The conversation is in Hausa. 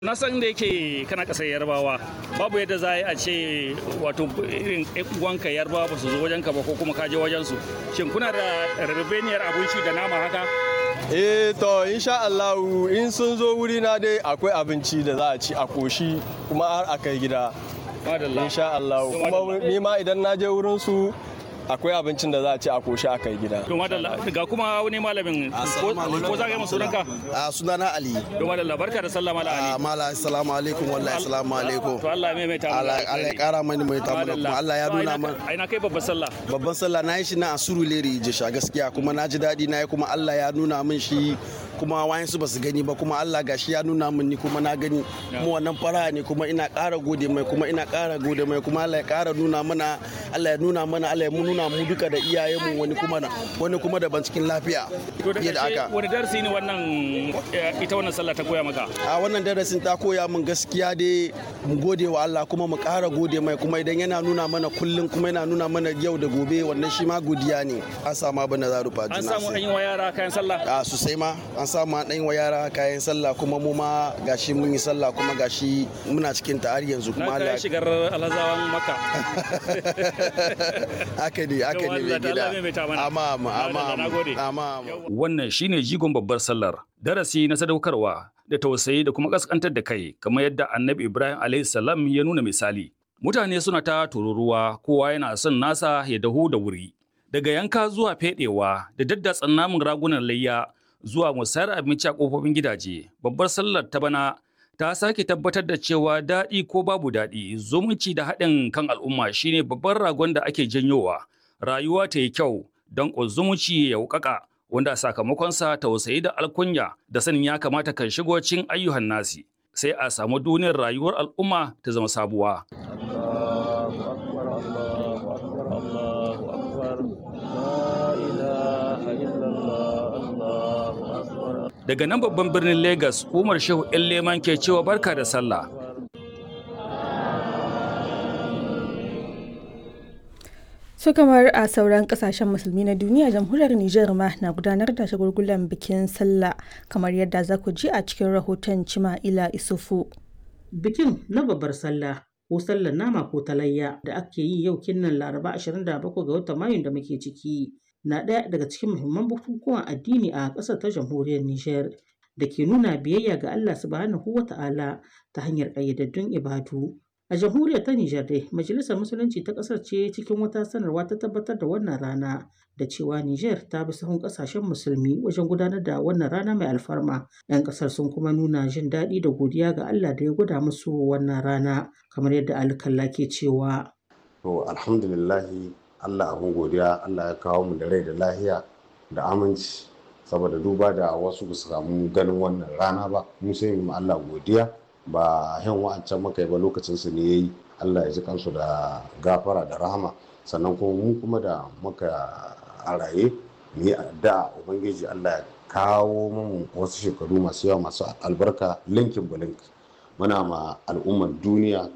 na san da yake kana kasar yarbawa babu yadda za a ce wato irin uwanka yarbawa ba su zo wajen ka ba ko kuma ka je wajen su shin kuna da rabebeniyar abinci da nama haka eh to insha Allah in sun zo wuri na dai akwai abinci da za a ci a koshi kuma har a kai gida madalla insha Allah kuma ni ma idan na je wurin su akwai abincin da za a ci a koshi a kai gida to madalla ga kuma wani malamin ko ko za ka yi mu sunanka a sunana ali to madalla barka da sallah mala a ali mala assalamu alaikum wallahi assalamu alaikum to Allah ya maimaita mu Allah Allah ya kara mani mai ta mana kuma Allah ya nuna mana ai na kai babbar sallah babban sallah na yi shi na a Surulere Jisha gaskiya kuma na ji daɗi na yi kuma Allah ya nuna min shi kuma wayansu ba su gani ba kuma Allah gashi ya nuna min ni kuma na gani kuma wannan fara ne kuma ina ƙara gode mai kuma ina ƙara gode mai kuma Allah ya ƙara nuna mana Allah ya nuna mana Allah ya nuna mu duka da iyayenmu wani kuma na wani kuma daban cikin lafiya to da fiye da ƙarshe haka wani darasi ne wannan eh, ita wannan sallah ta koya maka a wannan darasin ta koya min gaskiya dai mu gode wa Allah kuma mu ƙara gode mai kuma idan yana nuna mana kullum kuma yana nuna mana yau da gobe wannan shi ma godiya ne an samu abin da za rufa an juna samu an yi wa yara kayan sallah a sosai ma an samu an ɗan wa yara kayan sallah kuma mu ma gashi mun yi sallah kuma gashi muna cikin ta har yanzu na kuma kai Allah shigar alhazawan maka haka ne haka ne Allah mai ta gida Allah maimaita mana. amma amma amma Allah, na gode. amma amma Wannan shine jigon babbar sallar, darasi na sadaukarwa da tausayi da kuma kaskantar da kai, kamar yadda Annabi Ibrahim alayhi salam ya nuna misali. Mutane suna ta tururuwa, kowa yana son nasa ya dahu da wuri. Daga yanka zuwa fedewa da daddatsan namun ragunan layya zuwa musayar abinci a kofofin gidaje. Babbar sallar ta bana ta sake tabbatar da cewa daɗi ko babu daɗi, zumunci da haɗin kan al'umma shine babban ragon da ake janyowa. Rayuwa ta yi kyau don zumunci ya wuƙaƙa. wanda sakamakonsa tausayi da alkunya da sanin ya kamata kan shigo cikin ayyuhan nasi sai a samu duniyar rayuwar al'umma ta zama sabuwa. Daga nan babban birnin Legas, Umar Shehu ‘yan leman ke cewa barka da sallah. su kamar a sauran kasashen musulmi na duniya jamhuriyar Nijar ma na gudanar da shagulgulan bikin sallah kamar yadda za ku ji a cikin rahoton Cima'ila Isufu. Bikin na babbar sallah ko sallar nama ko talayya da ake yi yau kinnan Laraba 27 ga watan Mayun da muke ciki na ɗaya daga cikin muhimman bukukuwan addini a ƙasar ta jamhuriyar Nijar da ke nuna biyayya ga Allah subhanahu wa ta'ala ta hanyar ƙayyadaddun ibadu. A jamhuriyar ta Nijar dai, Majalisar Musulunci ta ƙasar ce cikin wata sanarwa ta tabbatar da wannan rana da cewa Nijar ta bi sahun ƙasashen musulmi wajen gudanar da wannan rana mai alfarma. 'Yan ƙasar sun kuma nuna jin daɗi da godiya ga Allah da ya gwada musu wannan rana, kamar yadda alkalla ke cewa. To alhamdulillahi Allah abin godiya Allah ya kawo mu da rai da lahiya da aminci saboda duba da wasu ba su samu ganin wannan rana ba mu sai mu Allah godiya ba yan wa'ancan maka ba lokacin su ne yayi Allah ya ji kansu da gafara da rahama sannan kuma mu kuma da muka a raye mu yi addu'a ubangiji Allah ya kawo mu wasu shekaru masu yawa masu albarka linkin bulink muna ma al'ummar duniya